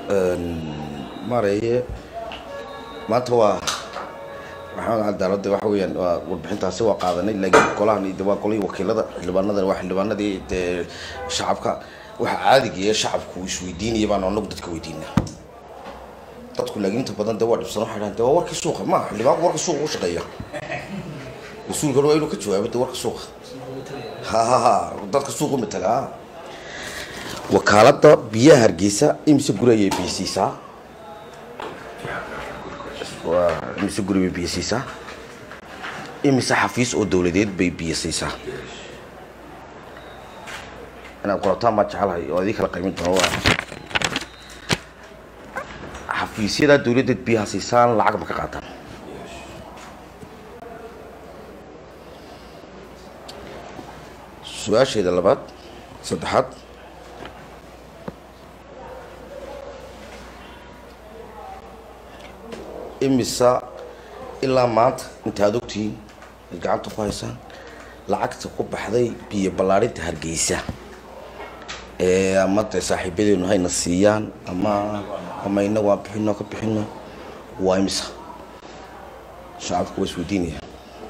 maareye maanta waa maxamed cadaalada waxa weeyaan waa warbixintaasi waa qaadanay laakiin golahan de waa golihii wakiilada xildhibaanadan waa xildhibaanadii dee shacabka waxa caadiga shacabku isweydiinaya baan anagu dadka weydiina dadku laakiin inta badan de waa dhibsan waxay dhahan de waa warkii suuqa ma xildhibaanku warka suuqa u shaqeeya mas-uulkan waa inuu ka jawaabo de warka suuqa ha ha ha dadka suuqa matala wakaalada biyaha hargeysa imise guri ayay biyasiisaa imise guri bay biyo siisaa imise xafiis oo dowladeed bay biyo siisaa inaad qorataan baa jecelahay oo adii kala qaymin doono waa xafiisyadaa dowladdeed biyaha siisaan lacag ma ka qaataan su-aasheeda labaad saddexaad imisa ilaa maanta inta ad ogtihiin ad gacanta ku haysaan lacagta ku baxday biyo ballaarinta hargeysa ee ama de saaxiibadeenu hayna siiyaan ama ama inagu aan bixino ka bixino waa imisa shacabku waa isweydiinaya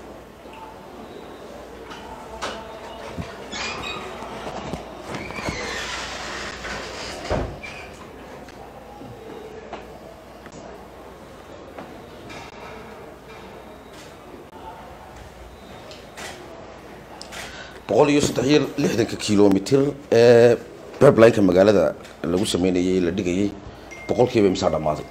boqol iyo saddex iyo lixdanka kilomitr ee beblineka magaalada lagu sameynayay la dhigayay boqolkiiba imsaa dhammaaday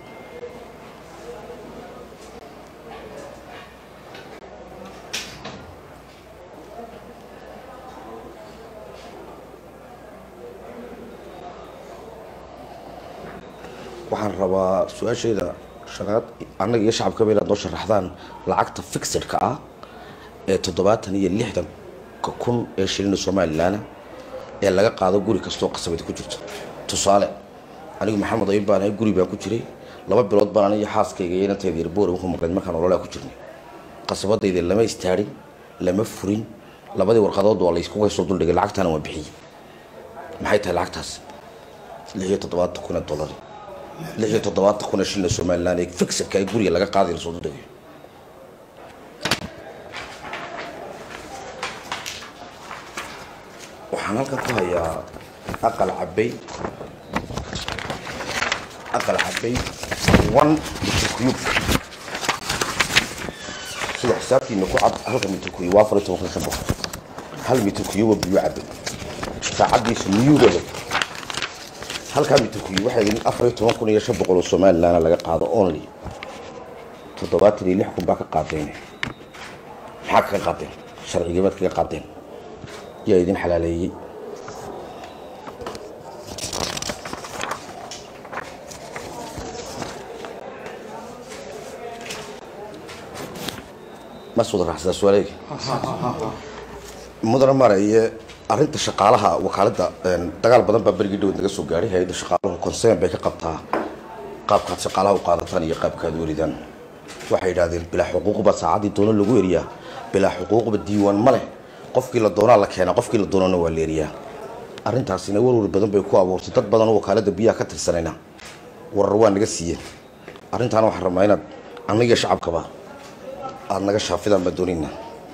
waxaan rabaa su-aasheeda shanaad annaga iyo shacabkaba inaad noo sharaxdaan lacagta fixedka ah ee toddobaatan iyo lixdan kun ee shilina somalilan ee laga qaado guri kastoo qasabadi ku jirto tusaale anigu maxamed ayib baan ahay guri baan ku jiray laba bilood baan aniyo xaaskayga iyo inanteeda yarboor ku maqleed markaan ololaa ku jirnay qasabadayda lama istaadhin lama furin labadii warqadood waa laysku haysoo duldhigay lacagtaana waan bixiyey maxay tahay lacagtaas lix iyo toddobaatan kun ee dollar lix iyo toddobaatan kun ee shilina somalilan ee fixerka ee guriga laga qaaday lasoo duldhigayo waxaan halkan ku hayaa aqal cabay aqal cabay one mitr cube sida xisaabtiina ku cad halka mitr cube waa afar iyo toban kun shan boqol hal mitr cube biyo cabay saacadiisa miyuugeeda halkaa mitr cube waxay idin afar iyo toban kun iyo shan boqol oo somaliland laga qaado only toddobaatan iyo lix kun baa ka qaadeen maxaa kaga qaadeen sharcigiibaad kaga qaadeen yaa idin xalaaleeyey mas wada raacsadaa su-aaleyga mudana maraye arrinta shaqaalaha wakaaladda dagaal badan baa berigii dhawad naga soo gaadhay hay-adda shaqaaluhu concern bay ka qabtaa qaabkaad shaqaalaha u qaadataan iyo qaabkaad weridaan waxay yidhahdeen bilaa xuquuqba saacaddii doono lagu eriyaa bilaa xuquuqba diiwaan ma leh qofkii la doonaa la keenaa qofkii la doonana waa leeriyaa arrintaasina warwar badan bay ku abuurtay dad badan oo wakaalada biyaha ka tirsanayna warar waa naga siiyeen arrintaana waxaan rabnaa inaad annagiyo shacabkaba aada naga shaafidaan baan doonaynaa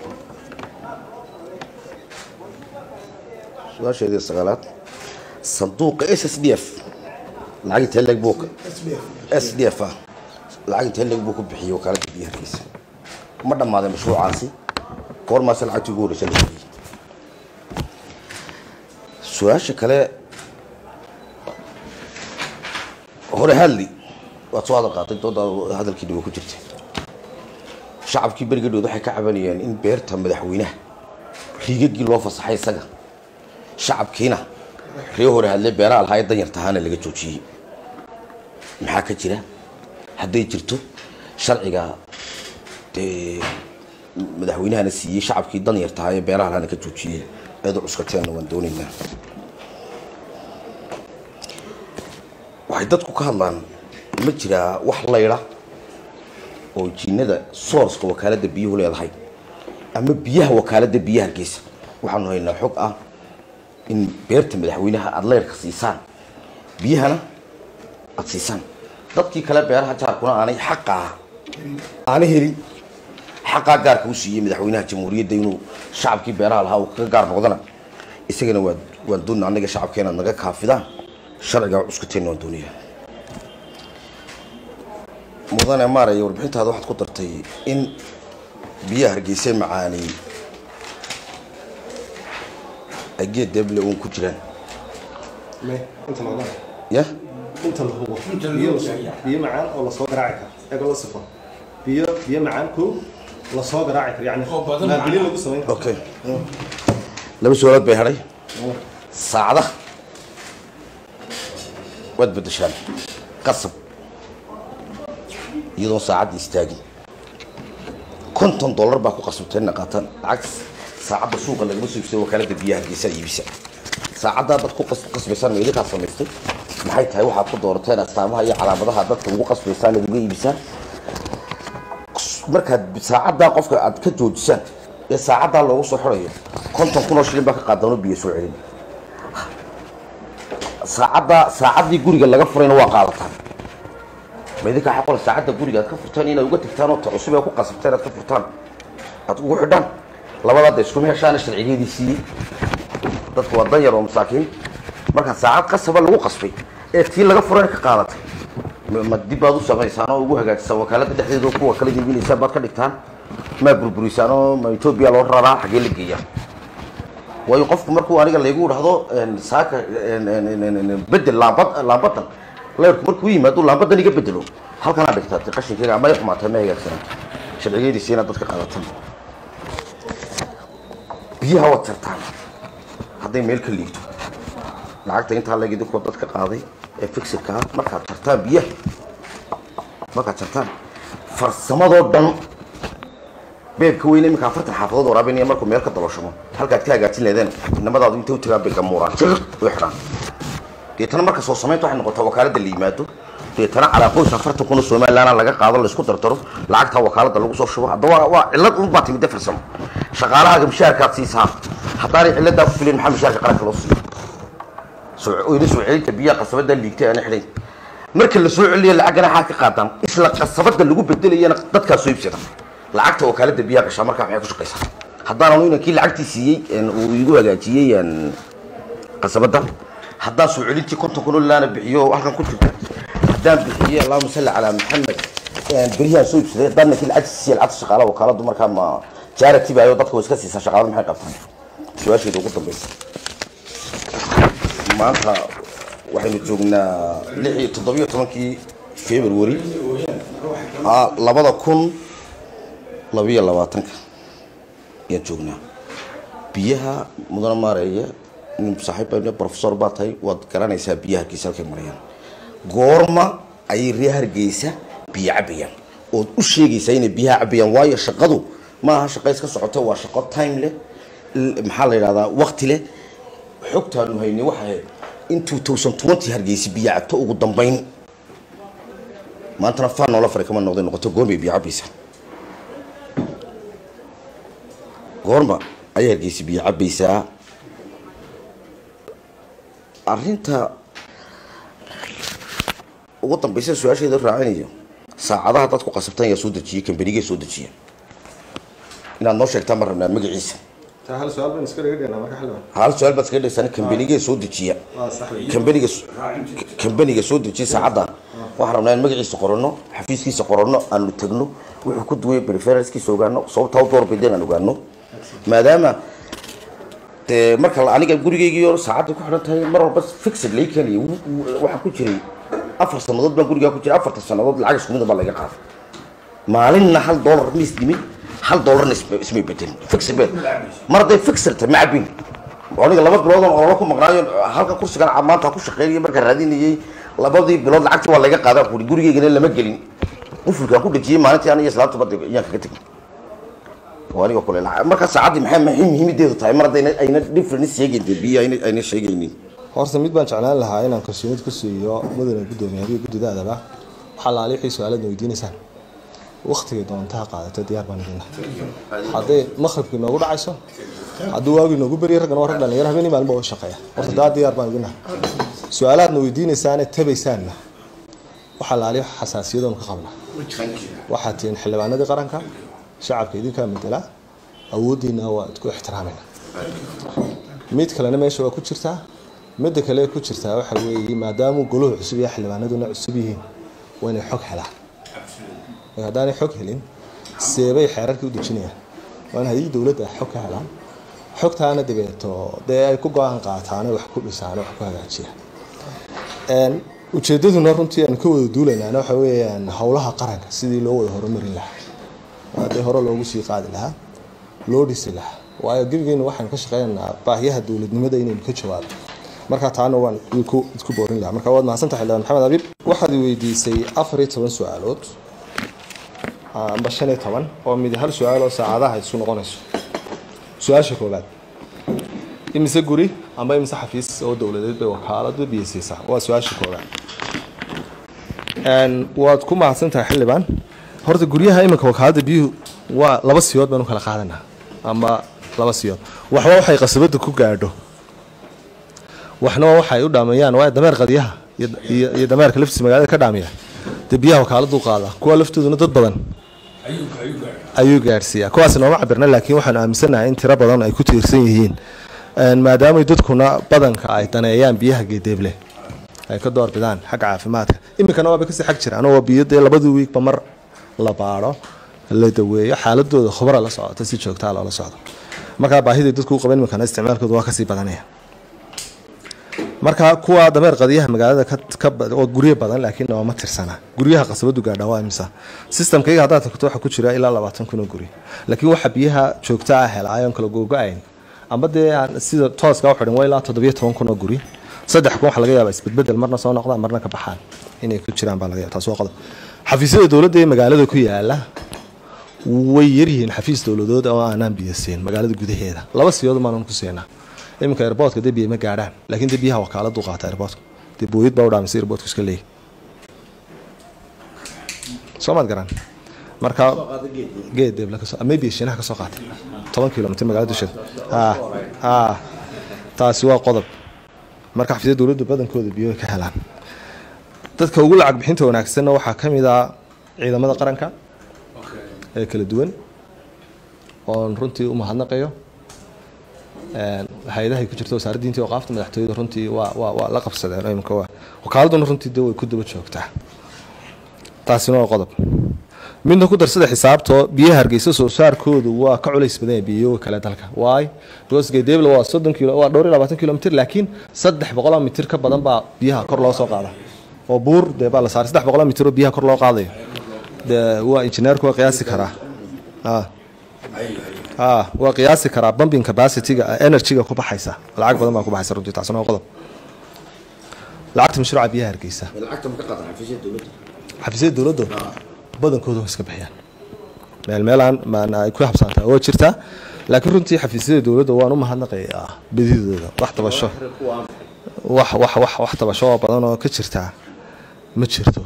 su-aasheedii sagaalaad sanduuqa s s d f lacag intee leeg buu s d f ah lacag intee leeg buu ku bixiyey wakaalada biyaha hargeysa ma dhammaaday mashruucaasi goormaase lacagtii ugu horeysa la bixiyey su-aasha kale hore hadli waad soo hadal qaatay dooda hadalkii dhibo ku jirtay shacabkii berigadhood waxay ka cabanayeen in beerta madaxweynaha riigagii loo fasaxay isaga shacabkiina ree hore hadle beeraha lahaa ee danyar tahaana laga joojiyey maxaa ka jira hadday jirto sharciga dee madaxweynahana siiyey shacabkii danyar tahaa ee beeraha lahaana ka joojiyey eedu cuskateenna waan doonaynaa waxay dadku ka hadlaan ma jiraa wax laydha oo jiinada sourceka wakaaladda biyuhu leedahay ama biyaha wakaaladda biyaha hargeysa waxaanu haynaa xog ah in beerta madaxweynaha aada leyrka siisaan biyahana aada siisaan dadkii kale beeraha jaarkuna aanay xaqaa aana helin xaqaa gaarka u siiyey madaxweynaha jamhuuriyadda inuu shacabkii beeraha lahaa uu kaga gaar noqdana isagana waa waan doonna annaga shacabka inaad naga kaafidaan sharciga cuskuteen waan doonaya mudane maaraya warbixintaada waxaad ku dartay in biyaha hargeysa macaanay ay geed deeble uun ku jiraan inta la ya inta la hubo biyo biyo macaan oo lasoo garaaci karo eego la sifo biyo biyo macaan ko lasoo garaaci karo yani naabili lagu samayn karo okay laba su-aalood bay hadhay saacada waad bedeshaan qasab iyadoon saacadda istaagin konton dollar baa ku qasabtay ina qaataan lacag saacadda suuqa lagama soo iibsado wakaalada biyaha hargeysa iibisa saacaddaa dad ku qas- qasbaysaan ma idinkaa samaystay maxay tahay waxaad ku doorateen astaamaha iyo calaamadaha dadka ugu qasbaysaan aad uga iibisaan markaad saacaddaa qofka aad ka joojisaan ee saacaddaa loogu soo xirayo konton kun oo shilin baa ka qaadano biyo soo celin saacaddaa saacaddii guriga laga furayna waa qaadataan ma idinkaa xaqola saacadda guriga aad ka furtaan inaad uga tagtaan oo ta cusub ee ku qasabteen aad ka furtaan aad ugu xidhaan labadaada iskuma heshaana sharcigeedii siiyey dadku waa danyar oo masaakiin markaa saacad qasaba lagu qasbay ee tii laga furayna ka qaadatay ma- ma dib baad u samaysaan oo ugu hagaajisaan wakaalada dhexdeeda oo kuwa kala iibinaysaan baad ka dhigtaan maa burburisaan oo ma etoobiya loo raraa xaggee la geeyaa waayo qofku markuu aniga laygu dhahdo een, saaka een, een, een, een, een, bedel laambad laambadan leerku markuu yimaado laambadan iga bedelo halkanaa dhigtaa dee qashinkeyga ama ay xumaatay ma hagaagsanaa sharcigeediisi inaad dadka qaadataan biyaha waad jartaan hadday meel ka liigto lacagta intaa leeg idinkoo dadka qaaday ee fixirka ah markaad jartaan biyaha markaad jartaan farsamadoo dhan beebka weyne iminka afartan xaafadood waraabinaya markuu meel ka dalooshamo halkaad ka hagaajin leedeen inamadaadu intay u tagaan bay gamuuraan jiq way xidhaan deetana marka soo samaynta waxay noqotaa wakaalada la yimaado deetana calaa qoys afartan kun oo somalilaana laga qaado laysku dardaro lacagtaa wakaalada lagu soo shubo hadda waa waa cillad un baa timide farsamo shaqaalahaaga mishaarkaad siisaa haddaanay cilladaa ku filin maxaa mishaarka qaranka loo siiyo soo oyna soo celinta biyaha qasabada liigtay aana xidhayn marka la soo celiyo lacagana xaa ka qaadaan isla qasabada lagu bedelayana dadkaa soo iibsada lacagta wakaalada biyaha gashaa markaa maxay ku shaqaysaa haddaananu inankii lacagtii siiyey een, uu igu hagaajiyey een, qasabada haddaan soo celintii konton kun oo laana bixiyo halkan ku jirta haddaan bixiyey allahuma salli calaa maxamed een, beryahan soo iibsaday haddaan ninkii lacagtii siiyey lacagta shaqaalaha wakaaladu markaa ma jaarati baayo dadka way iska siisaa shaqaalada maxay qabtaan su-aasheeda ugu dambaysa maanta waxaynu joognaa lix iyo toddobiyo tobankii february ah, labada kun labiyo labaatanka ayaan joognaa biyaha mudane maareeye nin saaxiib professor baa tahay waad garanaysaa biyaha hargeysa halkay marayaan goorma ayay ree hargeysa biyo cabayaan ood u sheegaysaa inay biyaha cabayaan waayo shaqadu ma aha shaqo iska socoto waa shaqo time leh l- maxaa la yidhahdaa waqti leh xogtaanu haynay waxay ahayd in 2020 hargeysa biyo cabto ugu dambayn maantana faan noola faray kama noqday noqoto goorbay biyo cabaysaa goorma ayay hargeysa biyo cabaysaa arrinta ugu dambaysa su-aasheeda raacinayo saacadaha dadku qasabtan yaa soo dejiyey kambanigee soo dejiya inaad noo sheegtaan ma rabnaa magaciisa taa hal su-aal baan iska dhiga dhignaa marka xildhibaan hal su-aal baad iskaga dhegsan kambanigee soo dejiya waa sax wey kambaniga kambaniga soo dejiya saacadda waxaan rabnaa in magaciisa qoranno xafiiskiisa qoranno aanu tegno wuxuu ku duway preferencekiisa ogaano sababta u doorbideen aan ogaano maadaama dee marka la- aniga gurigaygiio saacadda ku xidhan tahay mar walba fixed lay keenaya wu- wu- waxaa ku jiray afar sannadood baan gurigaa ku jiray afarta sannadood lacag isku mida baa laga qaaday maalinna hal dollar ma isdimin hal dollarna isma ismay bedelin fixed bed mar hadday fixed tahay ma cabin aniga laba bilood oo ololo ku maqnaayo halka kursigan ca- maanta ku shaqeynayay markaan raadinayay labadii bilood lacagtii waa laga qaadaa kuri gurigaygana lama gelin qufulkaan ku dhejiyey maalintii aniga islaamta badda ayaan kaga tegin waa aniga kule lacag- marka saacaddii maxay maxay muhiimadeedu tahay mar haddayna ayna difference sheegayn dee biyo ayna ayna sheegaynin horta mid baan jeclaan lahaa inaan kalsoonid ku siiyo mudane guddoomiyaha guddidaadaba waxaa laali wixii su-aalaadna weydiinaysaan waktigay doontaha qaadato diyaar baan idin lahaa hadday maqribkii noogu dhacayso hadduu waagii noogu beriya raggana waa rag dhalinyaro habeenii maalin baa u shaqeeya horta daa diyaar baan idin lahaa su-aalaadna weydiinaysaane tabaysaanna waxaa laaliyo xasaasiyadoon ka qabna waxaa tihiin xildhibaanadii qaranka shacabka idinkaa matala awooddiina waa idku ixtiraamayna mid kalena meesha waa ku jirtaa midda kale ku jirtaa waxa weeye maadaamuu goluhu cusub iyo xildhibaanaduna cusub yihiin waa inay xog helaan haddaanay xog helin seebay xeerarkii u dejinayaan waa in haddii dowladda xog ka helaan xogtaana dabeeto dee ay ku go-aan qaataan wax ku dhisaan wax ku hagaajiyaan ujeedaduna runtii aan ka wada duulaynaana waxa weeyaan howlaha qaranka sidii loo wada horumarin lahaa haddii hore loogu sii qaadi lahaa loo dhisi lahaa waayo gebigeena waxaan ka shaqeynaynaa baahiyaha dowladnimada inaynu ka jawaabo marka taana waan isku boorin lahaa marka waad mahadsantahay xildhibaan maxamed abiib waxaad weydiisay afar iyo toban su-aalood amba shan iyo toban oo mid hal su-aal oo saacadaha isku noqonayso su-aasha koobaad imise guri amba imise xafiis oo dowladeed bay wakaaladu biyasiisaa waa su-aasha koobaad waad ku mahadsan tahay xildhibaan horta guryaha iminka wakaalada biyuhu waa laba siyood baynu kala qaadanaa ama laba siyood waxba waxay qasabada ku gaadho waxna waxay u dhaameeyaan waa dameer qadiyaha iyo dameerka laftiisa magaalada ka dhaamiya dee biyaha wakaaladu qaada kuwa laftooduna dad badan ayuu gaadhsiiyaa kuwaas nooma cabirna laakiin waxaanu aaminsanahay in tiro badan ay ku tiirsan yihiin maadaamay dadkuna badanka ay daneeyaan biyaha geedeeble ay ka door bidaan xagga caafimaadka iminkana waaba kasii xag jiraan oo biyo dee labadii wiigba mar la baadho la daweeyo xaaladooda khubara la socota si joogtaa loola socdo markaa baahiday dadku u qaban iminkana isticmaalkooda waa kasii badanaya marka kuwa dameer qadiyaha magaalada oo guryo badan laakiin nooma tirsana guryaha qasabadu gaadha waa imisa systemkayga haddaad tagto waxaa ku jira ilaa labaatan kun oo guri laakiin waxa biyaha joogta ah helaayoon kala googo-ayn amba dee sida tooska u xidhan waa ilaa toddobiyo toban kun oo guri saddex kun waxa laga yaaba isbedbedel marna soo noqdaan marna ka baxaan inay ku jiraan baa laga yaba taas waa qodob xafiisyada dowladda ee magaalada ku yaala way yaryihiin xafiis dowladood oo aanaan biyo siin magaalada gudaheeda laba siyood maanan ku siinaa iminka airboortka dee biyo ma gaadhaan laakiin dee biyaha wakaaladu qaata airboortka dee booyad baa u dhaamisay airboortka iska leeyahy soo maad garan marka geed deebla kasoo maybe shiinaha kasoo qaatay toban kilomitr magaalada dusheeda ha ha taasi waa qodob marka xafiisyada dowladdu badankooda biyo way ka helaan dadka ugu lacag bixinta wanaagsanna waxaa ka mid ah ciidamada qaranka ee kala duwan oon runtii u mahadnaqayo hay-adahay ku jirta wasaaradda diinta iyo qaafta madaxtooyada runtii waa waa waa la qabsadeen imika waa wakaaladuna runtii de way ku daba joogtaa taasina waa qodob midna ku darsada xisaabtoo biyaha hargeysa soo saarkoodu waa ka culays badan yahay biyoga kale dalka waay because geedeebla waa soddon kilo waa dhowr iyo labaatan kilomitr laakiin saddex boqoloo mitir ka badan baa biyaha kor loo soo qaada oo buur dee baa la saaray saddex boqoloo mitir oo biyaha kor loo qaadayo dee waa injineerku waa qiyaasi karaa waa qiyaasi karaa bumbing capacityga energyga ku baxaysa lacag badan baa ku baxaysa runtii taasina waa qodob lacagta mashruuca biyaha hargeysa xafiisyada dowladda badankooda waa iska bixiyaan meel meelaan maana ay ku habsaantaa waa jirtaa laakiin runtii xafiisyada dowladda waan u mahadnaqayaa bedidooda wax tabasho wax wax wax wax tabasho oo badan oo ka jirtaa ma jirto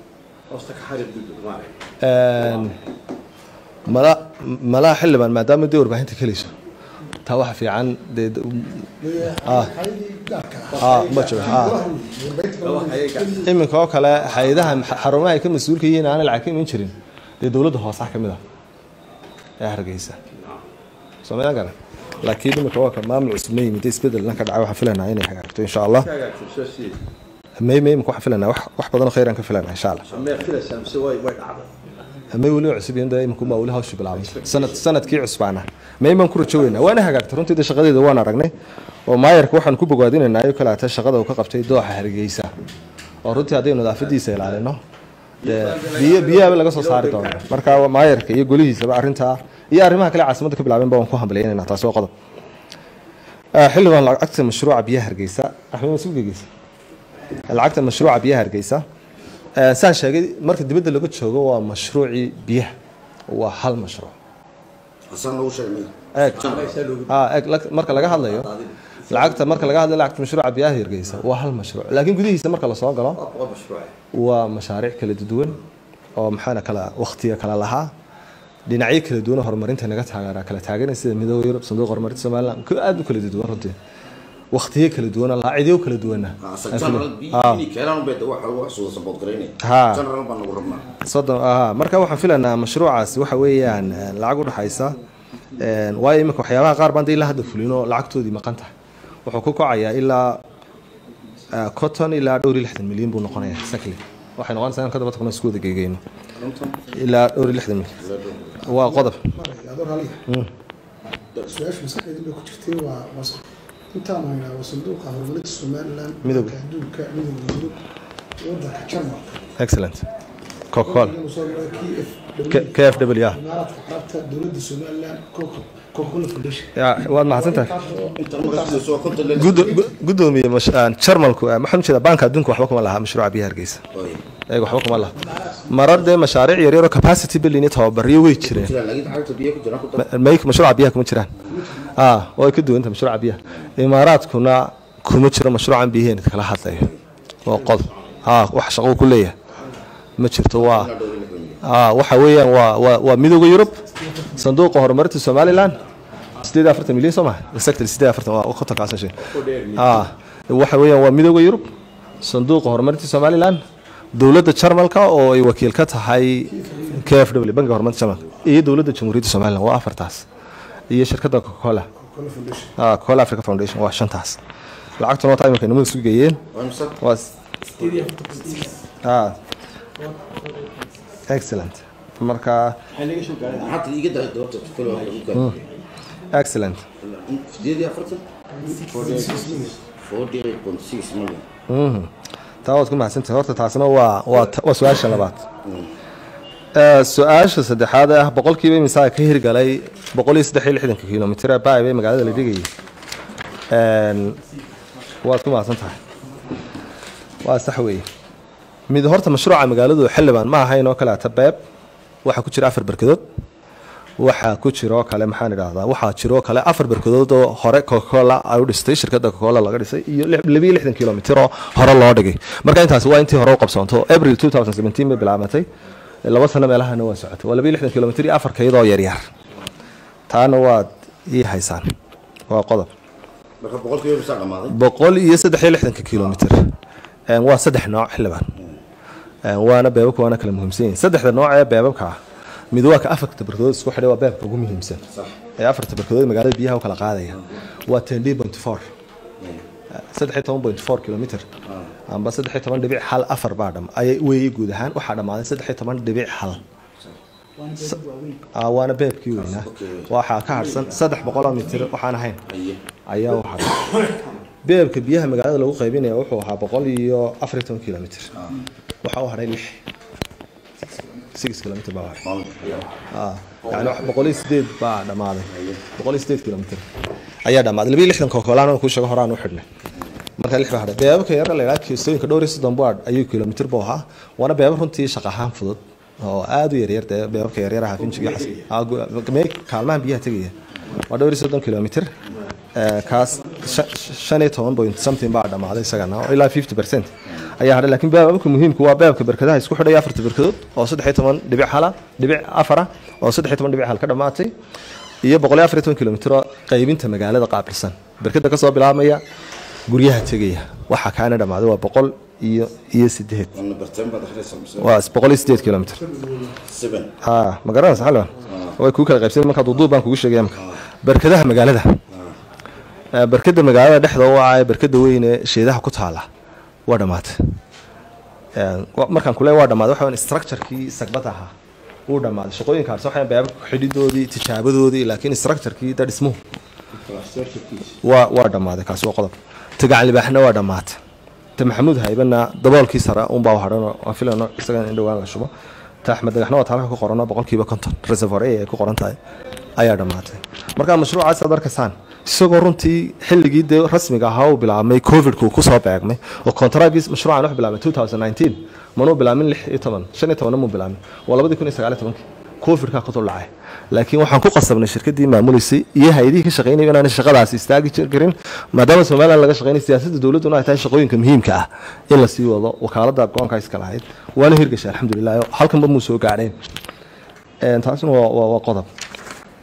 mala malaha xildhibaan maadaama dee warbaahinta kelayso taa waxa fiican dee ma jiro iminka oo kale hay-adaha xarumaha ay ka mas-uulka yihiin aana lacag ka iman jirin dee dowladda hoosaha ka mid ah ee hargeysa soomaliya garan laakiin iminka waa ka maamul cusub ma yimid isbedel ka dhacay waxaan filanaa inay hagaagto insha allah may may imika waxaan filanaa wax wax badan oo khayran ka filanaa insha allah may weli cusub yihiin dee imika baa weli hawsha bilaabay sanad sanadkii cusbaana may baan ku rajo weynaa waana hagaagtay runtii dee shaqadeeda waan aragnay oo maayarka waxaan ku bogaadinaynaa ayuu kale atay shaqada uu ka qabtay dooxa hargeysa oo runtii haddaynu nadaafadiisa ilaalino dee biyo biyaha laga soo saari doona marka maayarka iyo golihiisaba arrintaa iyo arrimaha kale caasimada ka bilaabeen ba waan ku hambalyaynayna taasi waa qodob xildhibaan lacagta mashruuca biyaha hargeysa axmed masuul gegeysa lacagta mashruuca biyaha hargeysa saan sheegay marka dibadda laga joogo waa mashruucii biyaha waa hal mashruuc eeg marka laga hadlayo lacagta marka laga hadlayo lacagta mashruuca biyaha hargeysa waa hal mashruuc laakiin gudihiisa marka lasoo galo waa mashaariic kala duwan oo maxaana kala waktiga kala lahaa dhinacyo kala duwan oo horumarinta naga taageera kala taageera sida midooda yurub sanduuqa horumarinta somaliland aada u kala duwan runtii waktiyo kala duwana laacidyo kala duwana Ha. soddon aha marka waxaan filaynaa mashruucaas waxa weeyaan eh, lacag u dhaxaysa een, waayo imika waxyaabaha qaar baan de ilaa hadda fulino lacagtoodii maqan tahay wuxuu ku kacayaa ilaa eh, cotton ilaa dhowr iyo lixdan milyan buu noqonayaa exactly waxay noqonaysaa in ka daba tagno isku wada geegeyno ilaa dhowr iyo lixdan milyan waa qodob adoo raalliga su-aasha maskaxdeeda bay ku jirtay waa waa- intaan haynaa waa sanduuqa horumarinta somaliland Midowga. Banka adduunka midowga yurub wadanka jarmalka excellent coca-cola Waddanka soo maray KF K- kfw ya imaaraadka carabta dowladda somaliland Coca- coca-cola foundation Ya, waad mahadsantahay Intaas- Gudo- gu- gudoomiye mash- aan jarmalku eh, maxaan ujeeda banka adduunka waxba kuma laha mashruuca biyaha hargeysa ayaga waxba kuma laha marar dee mashaariic yaryar oo capacity building iyo tababariyo way jireen may mashruuca biyaha kuma jiraan ah way ka duwanta mashruuca biyaha imaaraadkuna kuma jiro mashruucan biyaheen kala hadlayo waa qodob ah wax shaqo ku leeyahay ma jirto waa ah waxa weeyaan waa waa waa midowga yurub sanduuqa horumarinta somaliland sideed iyo afartan milyan soo maha exactly sideed iyo afartan waa kontonkaas shay ah waxa weeyaan waa midowga yurub sanduuqa horumarinta somaliland dowladda jarmalka oo ay wakiil ka tahay k f w bankiga horumarinta jarmalka iyo dowladda jamhuuriyadda somaliland waa afartaas iyo shirkadda coca-cola Coca-Cola foundation ah coca africa foundation waa shantaas lacagtuna waa imika nimada isu geeyeen waa s- ah excellent marka excellent Mhm. taa waad ku mahadsantahay horta taasna waa waa ta- waa su-aasha labaad Eh, su-aasha saddexaad ah boqolkiiba imisaa ka hirgalay boqol iyo saddex iyo lixdanka kilomitir ee baay bay magaalada la dhigayay Een, waad ku mahadsan tahay waa sax weeye mid horta mashruuca magaaladu xildhibaan ma ahayn oo kale ata beeb waxaa ku jira afar berkadood waxaa ku jiroo kale maxaan idhaahdaa waxaa jiroo kale afar berkadood oo hore coca-cola ay u dhistay shirkadda coca-cola laga dhisay iyo lix- labiyo lixdan kilomitir oo hore loo dhigay marka intaasi waa intii hore u qabsoonto april 2017 bay bilaabantay laba sano meelahana waa socotay waa labiyo lixdan kilomitir iyo afar kaydoo yaryar taana waad ii haysaan waa qodob boqol iyo saddex iyo lixdanka kilomitir Een, waa saddex nooc xildhibaan Een, waana beebabka waana kala muhiimsan yihiin saddexda nooc ee beebabka ah mid waa ka afarta barkadood isku xidhay waa beebka ugu muhiimsan ee afarta barkadood magaalada biyaha u kala qaadaya waa ten d point four saddex iyo toban point four kilomitr amba saddex iyo toban dhibic hal afar baa dham ayay weeyey guud ahaan waxaa dhammaaday saddex iyo toban dhibic hal Ah, waana beebkii weynaa waxaa ka harsan saddex boqoloo mitir waxaan ahayn ayaa u haray beebka biyaha magaalada lagu qaybinaya wuxuu ahaa boqol iyo afar iyo toban kilomitr waxaa u haray lix six kilomitr baa u haray Ah, yani wax- boqol iyo sideed baa dhammaaday boqol iyo sideed kilomitr ayaa dhammaaday labiyo lixdan kokolaan kuu sheego horaan u xidhnay marka lix baa hadhay beebabka yar la yidhaha kiisooyinka dhowr iyo soddon baad ayuu kilomitr buu ahaa waana beebab runtii shaqo ahaan fudud oo aad u yaryar dee beebabka yaryar ahaa finjiga xas ah, gu- mee kaalmaha biyaha tegaya waa dhowr iyo soddon kilomitr Eh, kaas shan- shan iyo toban point something baa dhammaaday isagana oo ilaa fifty percent ayaa hadhay laakiin beebabka muhiimku waa beebka berkadaha isku xidhaya afarta berkadood oo saddex iyo toban dhibic hala dhibic afara oo saddex iyo toban dhibic hal ka dhammaatay iyo boqol iyo afar iyo toban kilomitr oo qaybinta magaalada qaabilsan berkada kasoo bilaabmaya guryaha tegaya waxaa kaana dhammaaday waa boqol iyo iyo sideed waa boqol iyo sideed kilomitr ha ma garanaysa xalwan way kuu kala qaybsan markaa duuduub baan kugu sheegaya marka berkadaha magaalada Eh, berkada magaalada dhexda u ah ee berkada weyn ee sheedaha ku taala waa dhammaatay Eh, wa- markaan kule waa dhammaaday waxa weyn structurekii sagbada ahaa wuu dhammaaday shaqooyinka harsan waxay beebabka xidhidoodii tijaabadoodii laakiin structurekii da dhismuhu waa waa dhammaaday kaasi waa qodob tagacan libaaxna waa dhammaatay ta maxamuud haybana daboolkii sare unbaa u hadhan waan filano isaga in dhowaan la shubo ta axmed dagaxna waa taalka ku qoran oo boqolkiiba konton reservoir ay ku qoran tahay ayaa dhammaatay marka mashruucaas aad arkaysaan isagoo runtii xilligii dee rasmiga ahaa uu bilaabmay covidku uu kusoo beegmay oo contragis mashruucan wuxuu bilaabmay 2019 manuu bilaabmin lix iyo toban shan iyo tobanna muu bilaabmin waa labadii kun iyo sagaal iyo tobankii covidkaa ku dul dhacay laakiin waxaan ku qasabnay shirkadii maamuleysay iyo hay-adihii ka shaqeynaya inaanay shaqadaasi istaagi jir- karin maadaama somaliland laga shaqeynay siyaasadda dowladduna ay tahay shaqooyinka muhiimka ah in la sii wado wakaaladda go-aanka iska lahayd waana hirgashay alxamdulilah halkanba muu soo gaadheen Een, taasina waa waa- waa qodob